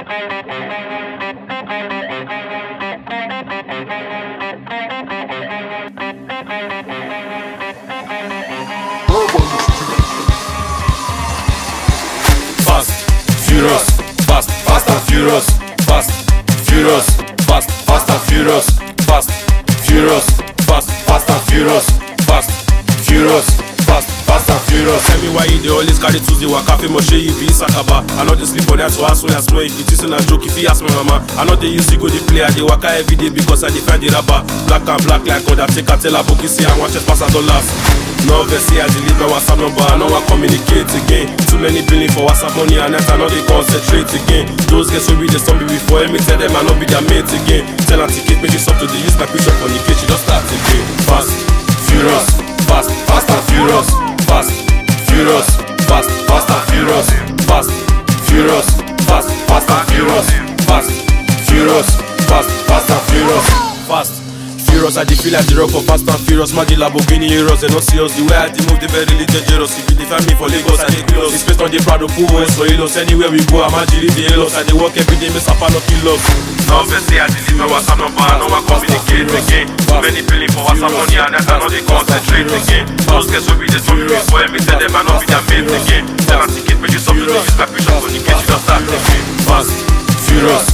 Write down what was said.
Fast, furious, fast, fast and furious, fast, furious, fast, fast and furious, fast, furious, fast, fast and furious, fast, furious, fast, fast and furious. Tell me why you dey always carry Tuesday waka fi mo ṣe you be sakaba. I no dey sleep for night so as soon as small if you think say na joke if you ask my mama. I no dey use ego dey play I dey waka every day because I dey find the rubber. Black and black like Undertaker tell Aboki say I wan chest pass as dollars. No vex say I delete my WhatsApp number, I no wan communicate again. Too many billing for WhatsApp money and net I no dey concentrate again. Those guys wey be dey stop me before, let me tell them I no be their mate again. Tell her ticket make she stop to dey use my picture for the case, she just start again. Fast, furious, fast, fast and furious, fast, furious, fast, fast and furious, fast, furious, fast, fast and furious, fast, furious, fast, fast and furious, fast. Furious, I dey feel like the rock of fast and furious. Magic Lamborghini heroes, they don't see us. The way I dey move, they very really dangerous. If you define me for Lagos, I dey close. It's based on the Prado, Poo, West for Hilos. Anywhere we go, I'm actually the Hilos. I dey work every day, miss Sapa no kill us. No vex say I delete my WhatsApp number, I no wan communicate again. Too many billing for WhatsApp money and that I no dey concentrate again. Those guys wey be dey stop me before, let me tell them I no be their mate again. Tell her ticket, make she stop to dey use my picture for the case, she just start again. Fast, furious,